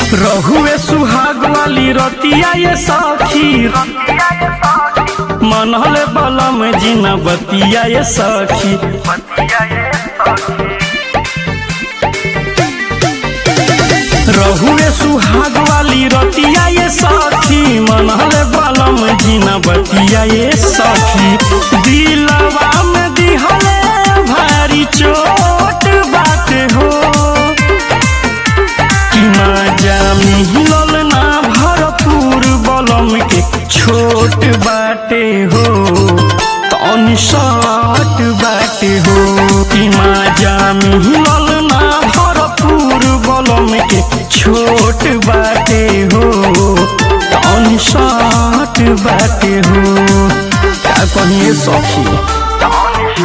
रहुए सुहाग वाली रतिया ये सखी मनहले बलम जीना बतिया ये सखी रहुए सुहाग वाली रतिया ये सखी मनहले बलम जीना बतिया ये सखी दिलवा में दिहले भारी चोट बात हो कि मजा मिलल ना भरपूर बलम के छोट बाटे हो तनी शॉट बाटे हो कि मजा मिलल ना भरपूर बलम के छोट बाटे हो तनी शॉट बाटे हो का कहिए सखी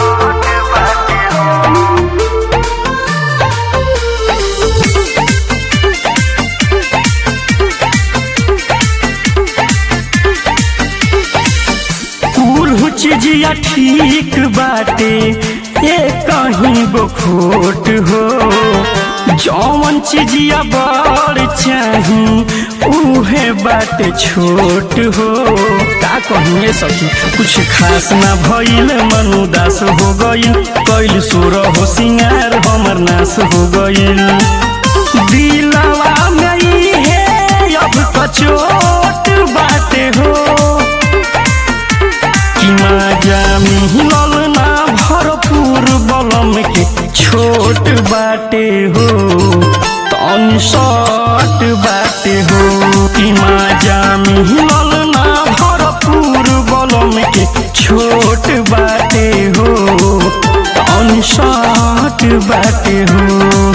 कुल चीजिया ठीक बाटे ये कहीं बखोट हो जौन चीजिया बड़ चाही उहे बाटे छोट हो का कहिए सखी कुछ खास ना भइल मन उदास हो गइल कैल सुर हो सिंगार हमर नाश हो गइल दिलवा में इहे अब कचोट बाटे हो कि मजा मिलल ना भरपूर बलम के छोट बाटे हो तन शॉट बाटे हो कि मजा मिलल ना भरपूर बलम के छोट बाटे हो तन शॉट बाटे हो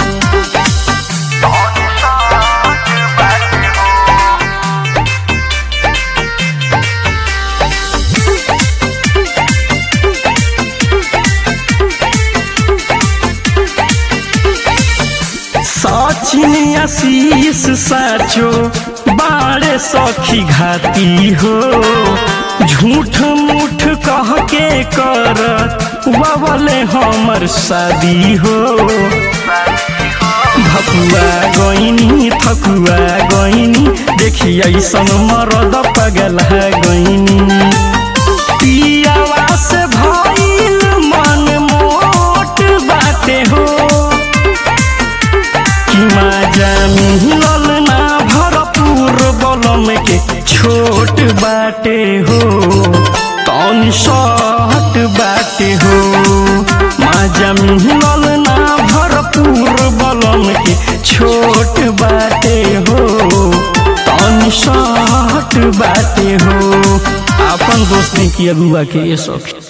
सचिन आशीष साचो बाड़े सखी घाती हो झूठ मूठ कह के कर बबले हमर शादी हो भकुआ गईनी थकुआ गईनी देखी ऐसन मरद पगला गईनी पियावा से भइल मन मोट बाटे हो कि मजा मिलल ना भरपूर बलम के छोट बाटे हो तन शॉट बाटे हो मजा मिलल ना भरपूर बलम के छोट बाटे हो तन शॉट बाटे हो अपन दोस्ती की अगुआ के ये शौक